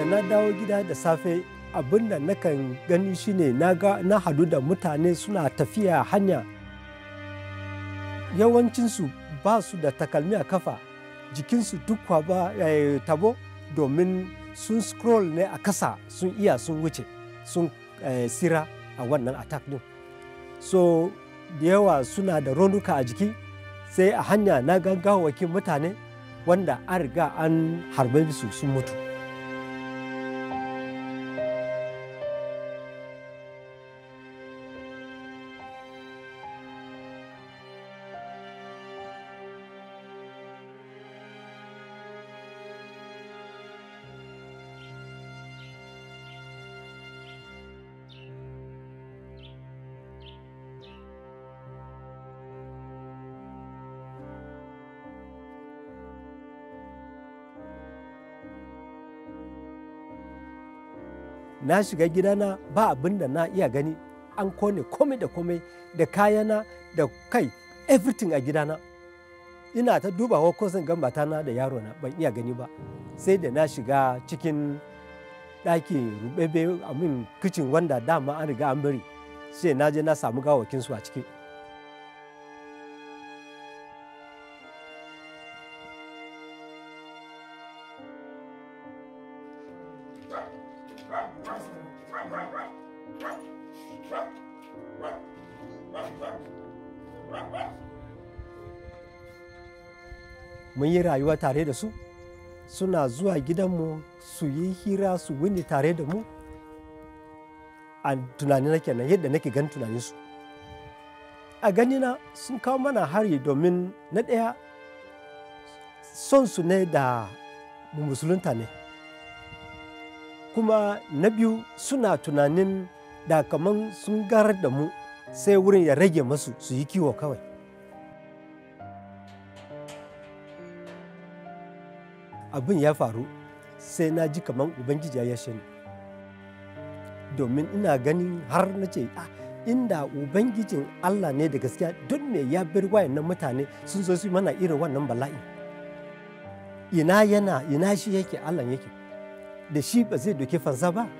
na dawo gida da safe abin da nakan gani shine na ga na hadu da mutane suna tafiya hanya yawancinsu ba su da takalmi a kafa jikinsu duk ba eh, tabo domin sun scroll ne a kasa sun iya sun wuce sun eh, sira a wannan attack din so da yawa suna da raunuka a jiki sai a hanya na gaggawakin mutane wanda an riga an harbe su sun mutu na shiga gidana ba abin da na iya gani an kone komai da komai da kayana da kai everything a gidana ina ta dubawa ko zan ga matana da yarona ban iya gani ba sai da na shiga cikin ɗaki rubebe amin kicin wanda dama an riga an bari sai na je na samu gawakinsu a ciki mun yi rayuwa tare da su suna zuwa gidanmu su yi hira su wuni tare da mu a tunani na kenan yadda nake gan tunaninsu a ganina sun kawo mana hari domin na ɗaya son su ne da mu musulunta ne kuma na biyu suna tunanin da kaman sun garar da mu sai wurin ya rage masu su yi kiwo kawai abin ya faru sai na ji kaman ubangiji ya yashe ni domin ina ganin har na ce ah, inda ubangijin allah ne da gaskiya don me ya bar wayannan mutane sun zo su mana irin wannan bala'i ina yana ina shi yake allah yake da shi ba zai doke fansa ba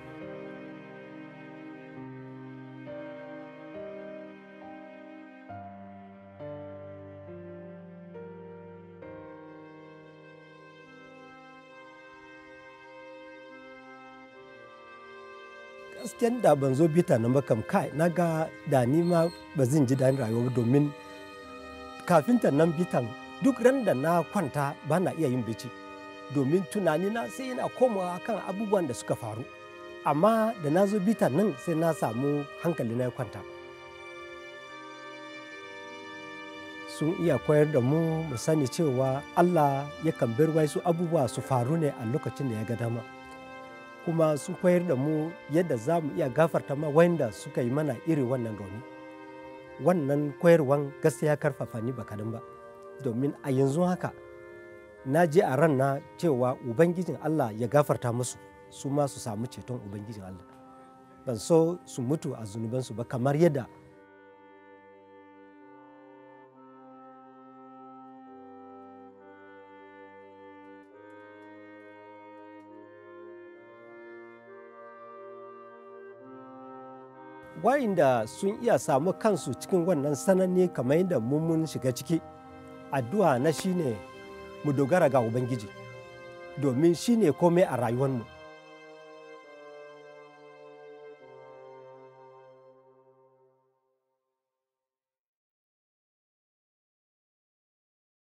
gaskiyan da ban zo bita na makam kai na ga da ni ma ba zan ji daɗin rayuwa domin kafin ta nan bitan duk ran da na kwanta ba na iya yin bici domin tunani na sai yana komawa kan abubuwan da suka faru amma da na zo bitan nan sai na samu hankali na ya kwanta sun iya koyar da mu mu sani cewa allah yakan bar wasu abubuwa su faru ne a lokacin da ya ga dama kuma sun koyar da mu yadda za mu iya gafarta ma wanda suka yi mana iri wannan rauni wannan koyarwan gaskiya karfafa ni ba kadan ba domin a yanzu haka na je a ran na cewa ubangijin allah ya gafarta musu su ma su samu ceton ubangijin allah ban so su mutu a zunubansu ba kamar yadda wa'inda sun iya samu kansu cikin wannan sananne kamar yadda mun shiga ciki addu'a na shine mu dogara ga ubangiji domin shine komai a rayuwarmu